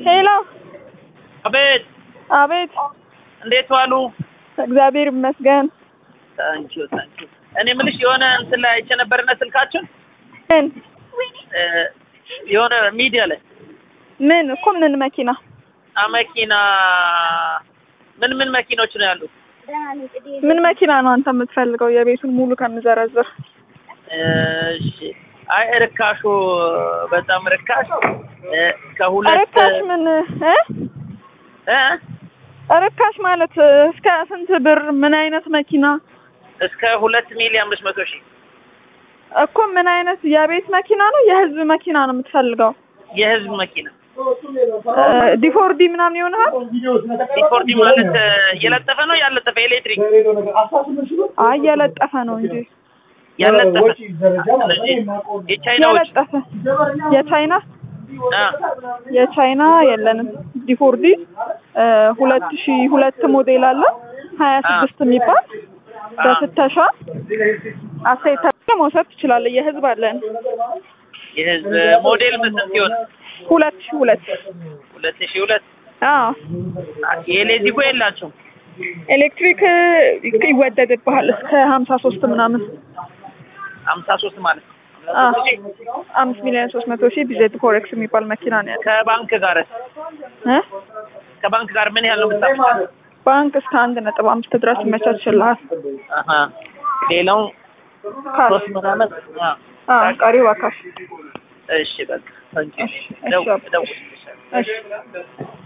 ሄሎ፣ አቤት አቤት። እንዴት ዋሉ? እግዚአብሔር ይመስገን። ታንኪዩ ታንኪዩ። እኔ የምልሽ የሆነ እንትን ላይ አይቼ ነበርና ስልካችን ምን እ የሆነ ሚዲያ ላይ ምን እኮ ምን መኪና? አ መኪና ምን ምን መኪኖች ነው ያሉት? ምን መኪና ነው አንተ የምትፈልገው? የቤቱን ሙሉ ከምዘረዝር እሺ አይ ርካሹ በጣም ርካሽ እ ከሁለት ርካሽ ምን እ እ ርካሽ ማለት እስከ ስንት ብር? ምን አይነት መኪና እስከ ሁለት ሚሊዮን አምስት መቶ ሺህ እኮ ምን አይነት የቤት መኪና ነው የህዝብ መኪና ነው የምትፈልገው? የህዝብ መኪና እ ዲፎርዲ ምናምን ይሆናል? ዲፎርዲ ማለት እ የለጠፈ ነው ያለጠፈ ኤሌክትሪክ አይ የለጠፈ ነው እንጂ ያለጠፈ ስለዚህ የቻይናዎች የለጠፈ የቻይና አ የቻይና የለንም። ዲፎርዲ እ ሁለት ሺ ሁለት ሞዴል አለ ሀያ ስድስት የሚባል በፍተሻ አስተያየት ተብለህ መውሰድ ትችላለህ። የህዝብ አለን የህዝብ ሞዴል ምን ስንት ይሆን? ሁለት ሺ ሁለት ሁለት ሺህ ሁለት አዎ የኤሌክትሪኩ የላቸውም። ኤሌክትሪክ ይወደድብሃል እስከ ሀምሳ ሶስት ምናምን ሀምሳ ሶስት ማለት ነው። አዎ አምስት ሚሊዮን ሶስት መቶ ሺህ ቢዜድ ፎሬክስ የሚባል መኪና ነው ያለው ከባንክ ጋር እ ከባንክ ጋር ምን ያህል ነው የምታመጣው? ባንክ እስከ አንድ ነጥብ አምስት ድረስ ይመቻችልሃል። አሀ ሌላው ካሽ ሶስት ምናምን አ አዎ ቀሪው በካሽ እሺ በቃ ታንኪ እሺ፣ ደው እሺ። ደው እሺ